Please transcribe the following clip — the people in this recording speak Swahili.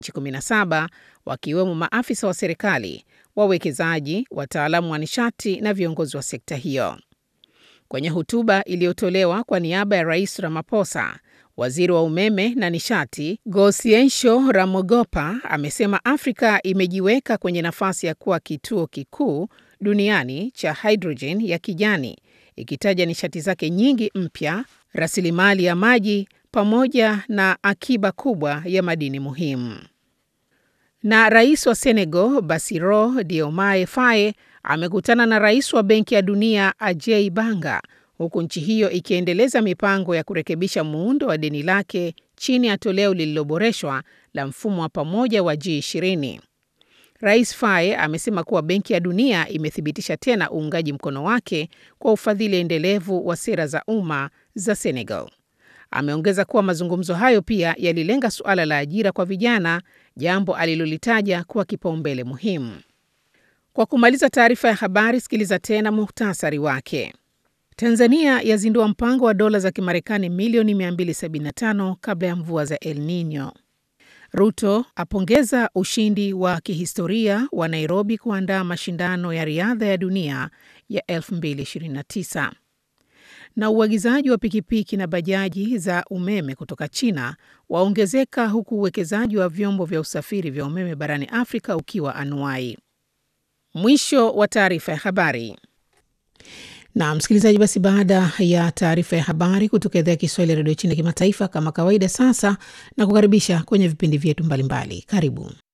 nchi 17 wakiwemo maafisa wa serikali, wawekezaji, wataalamu wa nishati na viongozi wa sekta hiyo. Kwenye hotuba iliyotolewa kwa niaba ya Rais Ramaphosa, waziri wa umeme na nishati Gosiensho Ramogopa amesema Afrika imejiweka kwenye nafasi ya kuwa kituo kikuu duniani cha hidrojeni ya kijani, ikitaja nishati zake nyingi mpya, rasilimali ya maji pamoja na akiba kubwa ya madini muhimu. Na rais wa Senegal Bassirou Diomaye Faye amekutana na rais wa Benki ya Dunia Ajay Banga huku nchi hiyo ikiendeleza mipango ya kurekebisha muundo wa deni lake chini ya toleo lililoboreshwa la mfumo wa pamoja wa G20. Rais Faye amesema kuwa Benki ya Dunia imethibitisha tena uungaji mkono wake kwa ufadhili endelevu wa sera za umma za Senegal. Ameongeza kuwa mazungumzo hayo pia yalilenga suala la ajira kwa vijana, jambo alilolitaja kuwa kipaumbele muhimu. Kwa kumaliza taarifa ya habari, sikiliza tena muhtasari wake. Tanzania yazindua mpango wa dola za Kimarekani milioni 275 kabla ya mvua za El Nino. Ruto apongeza ushindi wa kihistoria wa Nairobi kuandaa mashindano ya riadha ya dunia ya 2029. Na uagizaji wa pikipiki na bajaji za umeme kutoka China waongezeka huku uwekezaji wa vyombo vya usafiri vya umeme barani Afrika ukiwa anuai. Mwisho wa taarifa ya habari. Na msikilizaji, basi baada ya taarifa ya habari kutoka idhaa ya Kiswahili ya redio China kimataifa, kama kawaida, sasa na kukaribisha kwenye vipindi vyetu mbalimbali. Karibu.